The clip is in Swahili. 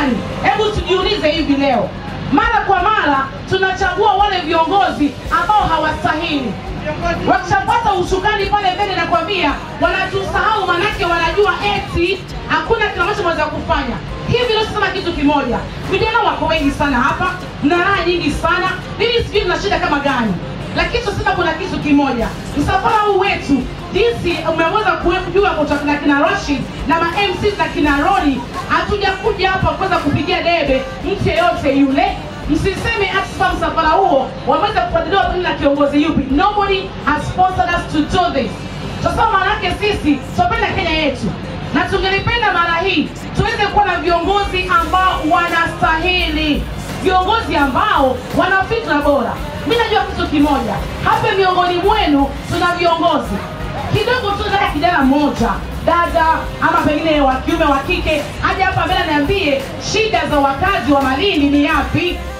gani? Hebu tujiulize hivi leo. Mara kwa mara tunachagua wale viongozi ambao hawastahili wakishapata ushukani pale mbele, nakwambia wanatusahau, manake wanajua eti hakuna kile ambacho wanaweza kufanya. Hivi leo sema kitu kimoja, vijana wako wengi sana hapa, mna raha nyingi sana, mimi sijui tuna shida kama gani, lakini tunasema kuna kitu kimoja, msafara huu wetu jinsi umeweza kujua kutoka na kina Rashid na ma MC na kina Roni, hatujakuja hapa kuweza kupigia debe mtu yeyote yule msiseme hasa msafara huo wameweza kufadhiliwa pengine na kiongozi yupi. Nobody has sponsored us to do this. Sasa maana yake sisi tunapenda Kenya yetu na tungelipenda mara hii tuweze kuwa na viongozi ambao wanastahili, viongozi ambao wana fikra bora. Mimi najua kitu kimoja, hapa miongoni mwenu tuna viongozi kidogo tu, nataka kijana mmoja dada ama pengine wa kiume wa kike aje hapa mbele niambie shida za wakazi wa Malindi ni yapi,